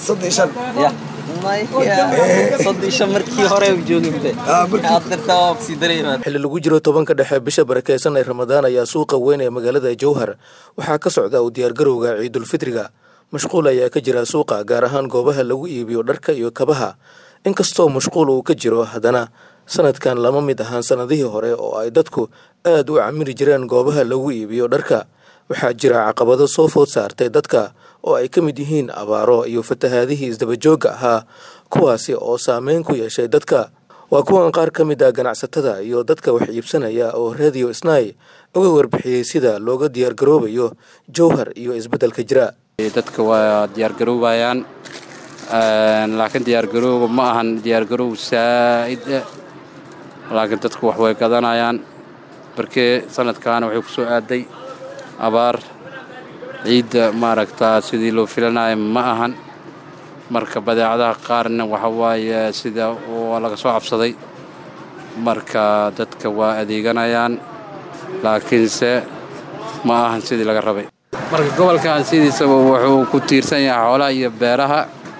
soddon iyo shan ya maya soddon iyo shan markii hore jooginte adirta waa kusii dareemaa xilli lagu jiro tobanka dhexe bisha barakeysan ee ramadaan ayaa suuqa weyn ee magaalada jowhar waxaa ka socda u diyaargarowga ciidulfitriga mashquul ayaa ka jira suuqa gaar ahaan goobaha lagu iibiyo dharka iyo kabaha inkastoo mashquul uu ka jiro haddana sanadkan lama mid ahaan sanadihii hore oo ay dadku aad u camiri jireen goobaha lagu iibiyo dharka waxaa jira caqabado soo food saartay dadka oo ay ka mid yihiin abaaro iyo fatahaadihii isdabajoogga ahaa kuwaasi oo saameyn ku yeeshay dadka waa kuwan qaar ka mid ah ganacsatada iyo dadka wax iibsanaya oo radio snai uga warbixiyey sida looga diyaargaroobayo jowhar iyo isbeddelka jira dadka waa diyaargaroobayaan laakiin diyaargarooba ma ahan diyaargaroow saa'id ah laakiin dadku wax way gadanayaan markee sanadkaana waxay ku soo aaday abaar ciidda maaragtaa sidii loo filanayo ma ahan marka badeecadaha qaarna waxa waaye sida waa laga soo cabsaday marka dadka waa adeeganayaan laakiinse ma ahan sidii laga rabay marka gobolkan sidiisaba wuxuu ku tiirsan yahay xoolaha iyo beeraha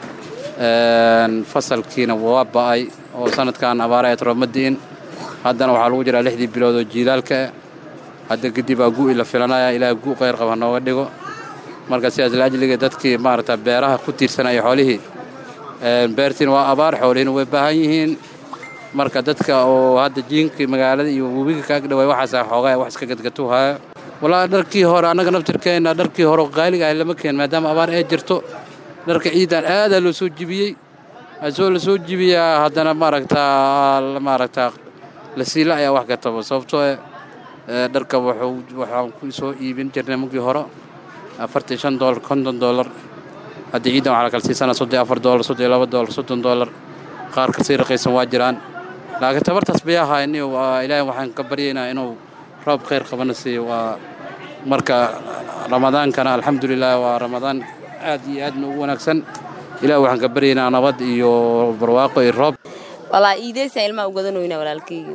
fasalkiina waa ba'ay oo sanadkan abaara ee toromadi'in haddana waxaa lagu jiraa lixdii bilood oo jiilaalka ah hadda kadib aa gu'i la filanaya ilaaha gu' qayr qaba nooga dhigo marka sidaas laajliga dadkii maaragta beeraha ku tiirsanaya xoolihii beertiina waa abaar xoolihiina way baahan yihiin marka dadka oo hadda jiinkii magaalada iyo webiga kaag dhawaay waxaasa xoogaa wax iska gadgatuhaya walaa dharkii hore annaga naftirkeenna dharkii hore qaaliga ah lama keen maadaama abaar ee jirto dharka ciidan aadaa loo soo jibiyey asoo la soo jibiyaa haddana maaragtaa maaragtaa la siila ayaa wax kataba sababtoo dharka waxaan ku soo iibin jirnay markii hore afartan shan doolar konton doolar hadda ciidan waxaa la kala siisanaa soddon afar doolar soddon laba doolar soddon doolar qaar kasii raqaysan waa jiraan laakiin tabartaas bay ahayn ilaahay waxaan ka baryaynaa inuu roob khayr qabana siiyo waa marka ramadaankana alxamdulilah waa ramadaan aad iyo aadna ugu wanaagsan ilaah waxaan ka baryaynaa nabad iyo barwaaqo iyo roob walaa iideysaan ilmaa u gadanoynaa walaalkayga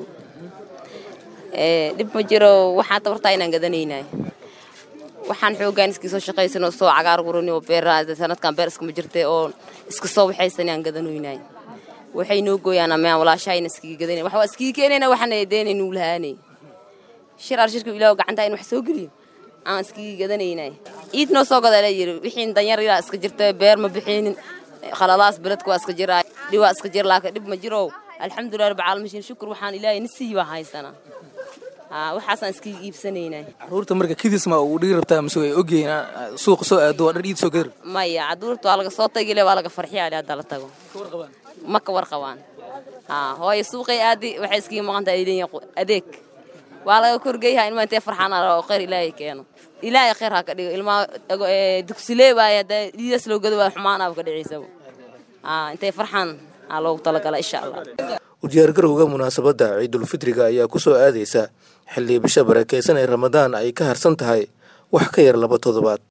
dhib ma jiro waxaan tabartaa inaan gadanaynay waxaan xoogaan iskii soo shaqaysanoo soo cagaar gurani oo beera sanadkan beer iskama jirtay oo iska soo waxaysan aan gadanoynay waxay noo gooyaan amaan walaashahayna iskiga gadanay wax waa iskiga keenayna waxaan deenaynuu lahaanay shir arshirka ilaahu gacanta in wax soo geliyo aan iskiga gadanaynay ciid noo soo gadaa layiri wixii danyar ilaa iska jirta beer ma bixinin khaladaas beledka waa iska jiraa dhiwaa iska jir laakiin dhib ma jiro alxamdulilah rabbi caalamiin shukur waxaan ilaahay nasiiyi baa haysanaa waxaasaan iskiga iibsanaynay caruurta marka kidis ma uu dhigi rabtaa mise way ogyihiin suuqa soo aado waa dhar iid soo gadar maya caduurta waa laga soo tagile waa laga farxiyaa hadda la tago ma ka warqabaan hooyo suuqay aadi waxay iskiga maqan tahay leeyihin adeeg waa laga korgeeyaha ilmaa intee farxaan oo khayr ilaahay keeno ilaahay khayr ha ka dhigo ilmaa dugsilee waaye hadda dhiidaas loo gado waa xumaanaaba ka dhicaysaba intay farxaan aa loogu talagala insha allah u diyaargarowga munaasabadda ciidulfitriga ayaa ku soo aadaysa xilli bisha barakeysan ee ramadaan ay ka harsan tahay wax ka yar laba toddobaad